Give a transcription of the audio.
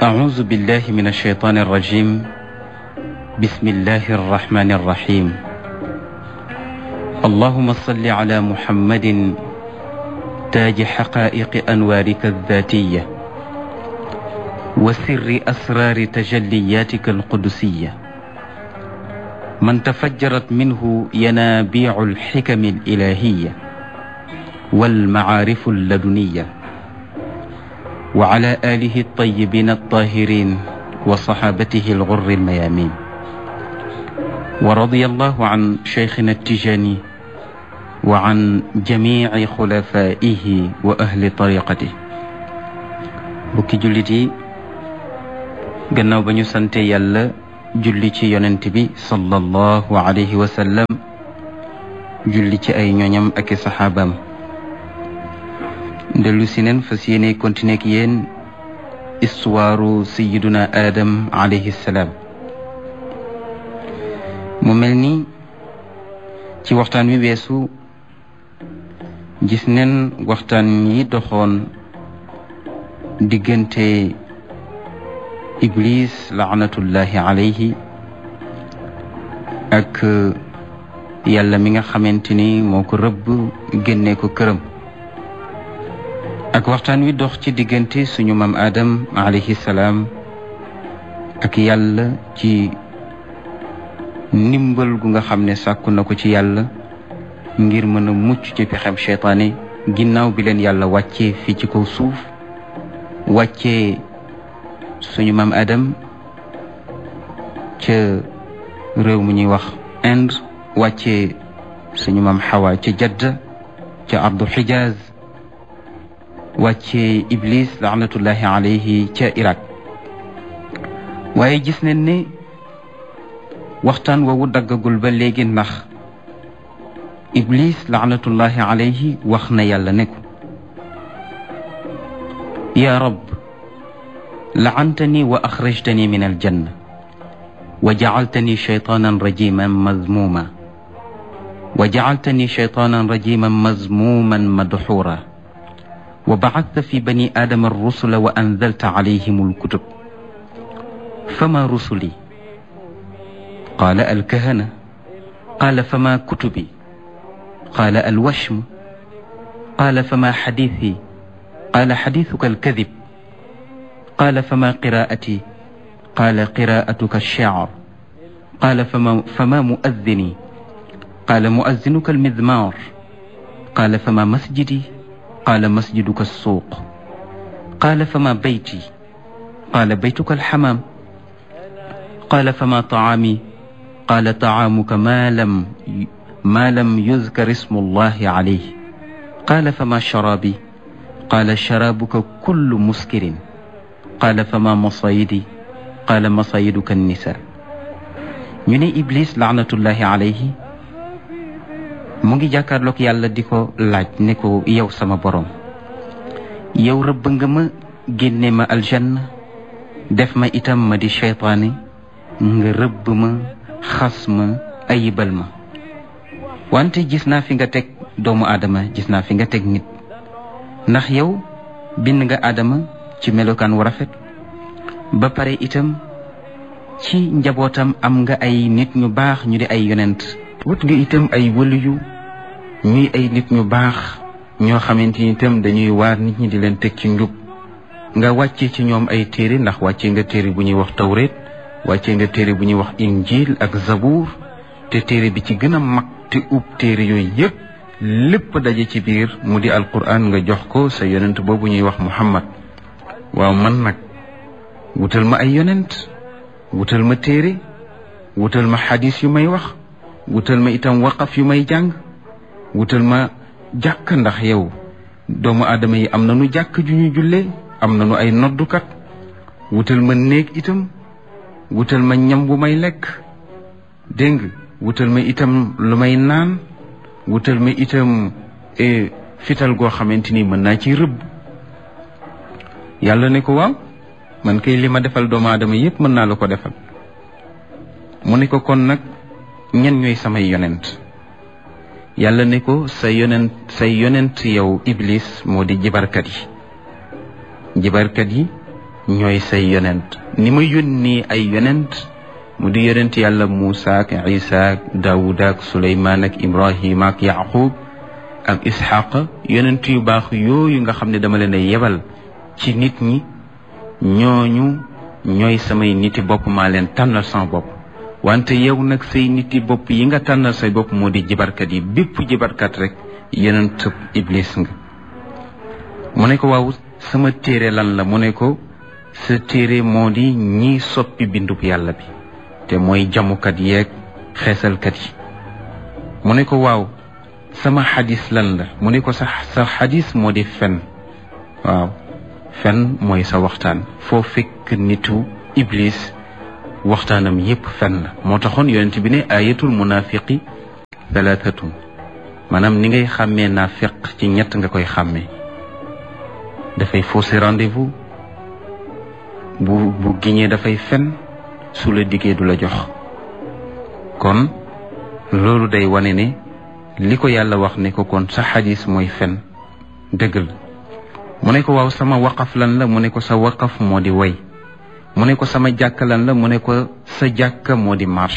أعوذ بالله من الشيطان الرجيم بسم الله الرحمن الرحيم اللهم صل على محمد تاج حقائق أنوارك الذاتية وسر أسرار تجلياتك القدسية من تفجرت منه ينابيع الحكم الإلهية والمعارف اللدنية وعلى آله الطيبين الطاهرين وصحابته الغر الميامين ورضي الله عن شيخنا التجاني وعن جميع خلفائه وأهل طريقته bukki jullit yi gannaaw ba ñu sante yàlla julli ci yonent bi sallallahu alayhi wa sallam julli ci ay ñoñam ak i saxaabaam dellu si neen fas yéene continuer ak yéen istuwaaru sayiduna aadam alayhi salaam mu mel ni ci waxtaan wi weesu gis neen waxtaan yi doxoon diggante iblis laanatullahi alayhi ak yàlla mi nga xamante ni moo ko rëbb génne ko këram ak waxtaan wi dox ci diggante suñu maam Adam alayhi salaam ak yàlla ci ndimbal gu nga xam ne sàkku na ko ci yàlla ngir mën a mucc ci pexem cheytaane ginnaaw bi leen yàlla wàccee fii ci kaw suuf wàccee suñu maam Adam ca réew mu ñuy wax Inde wàccee suñu maam Xawa ca Jadda ca ardu Xijaaz wàccee Iblis laanatullahi alayhi ca Irak waaye gis nañ ne waxtaan woowu daggagul ba léegi ndax Iblis laanatullahi alayhi wax na yàlla ne ko yaa rab laantani wa axrajtani min aljanna wa jacaltani shaytaanan rajiman mazmuma wa jacaltani shaytaanan rajiman mazmuman madxuura wa bacadta fi bani aadama arrusula wa anzalta calayhim alkutub fama rusuli qaala alkahana qaala fama kutubi qaala alwashmu qaala fama xadiisi qaala xadiisuka alkadib qaala fama qiraa'ati qaala qiraa'atuka alshicr qaala fama fama muazzini qaala muazzinuka almizmaar qaala fama masjidi qaala masjiduka alsuuq qaala fama bayti qaala baytuka alxamaam qaala fama tacaami qaala tacaamuka maa lam maa lam yuzkar ismu allahi calayhi qaala fama sharaabi qaala sharaabuka kullu muskirin qaala fama masayidi qaala masayiduka annisa ñu ne iblis laanatullahi alayhi mu ngi jàkkaarloog yàlla di ko laaj ne ko yow sama borom yow rëbb nga ma génne ma aljanna def ma itam ma di cheytaane nga rëbb ma xas ma ayibal ma wante gis naa fi nga teg doomu aadama gis naa fi nga teg nit ndax yow bind nga aadama ci melokaan wu rafet ba pare itam ci njabootam am nga ay nit ñu baax ñu di ay yonent wut nga itam ay wëliyu ñuy ay nit ñu baax ñoo xamante ni itam dañuy waar nit ñi di leen teg ci njub nga wàcce ci ñoom ay téere ndax wàcce nga téere bu ñuy wax tawreet wàcce nga téere bu ñuy wax injil ak zabuur te téere bi ci gën a mag te ub téere yooyu yépp lépp daje ci biir mu di alquran nga jox ko sa yonent boobu ñuy wax muhammad waaw man nag wutal ma ay yonent wutal ma téere wutal ma xadis yu may wax wutal ma itam waqaf yu may jàng wutal ma jàkk ndax yow doomu aadama yi am nañu jàkk ju ñu jullee am nañu ay noddukat wutal ma néeg itam wutal ma ñam bu may lekk dégg nga wutal ma itam lu may naan wutal ma itam fital goo xamante ni mën naa ci rëbb yàlla ne ko waaw man kay li ma defal doomu aadama yépp mën naa la ko defal mu ne ko kon nag ñen ñooy samay yonent yàlla ne ko sa yonent say yonent yow iblis moo di jibarkat yi jibarkat yi ñooy say yonent ni ma yónni ay yonent mu di yonent yàlla Muusa ak Isa ak Daawuda ak Suleymaan ak Ibrahima ak Yaqub ak Isxaqa yonent yu baax yooyu nga xam ne dama leen a yebal ci nit ñi ñooñu ñooy samay niti bopp maa leen tànnal sama bopp wante yow nag say niti bopp yi nga tànnal say bopp moo di jibarkat yi bépp jibarkat rek yonent iblis nga mu ne ko waaw sama téere lan la mu ne ko sa téere moo di ñiy soppi bindub yàlla bi te mooy jamukat yeeg xeesalkat yi mu ne ko waaw sama xadis lan la mu ne ko sa sa xadis moo di fen waaw fen mooy sa waxtaan foo fekk nitu iblis waxtaanam yépp fen la moo taxoon yonent bi ne ayatul munafiqi thalathatun maanaam ni ngay xàmmee naafiq ci ñett nga koy xàmmee dafay fausser rendez-vous bu bu giñee dafay fen su la diggee du la jox kon loolu day wane ne li ko yàlla wax ne ko kon sa xadis mooy fen dëgg la mu ne ko waaw sama waqaf lan la mu ne ko sa waqaf moo di way mu ne ko sama jàkka lan la mu ne ko sa jàkka moo di marché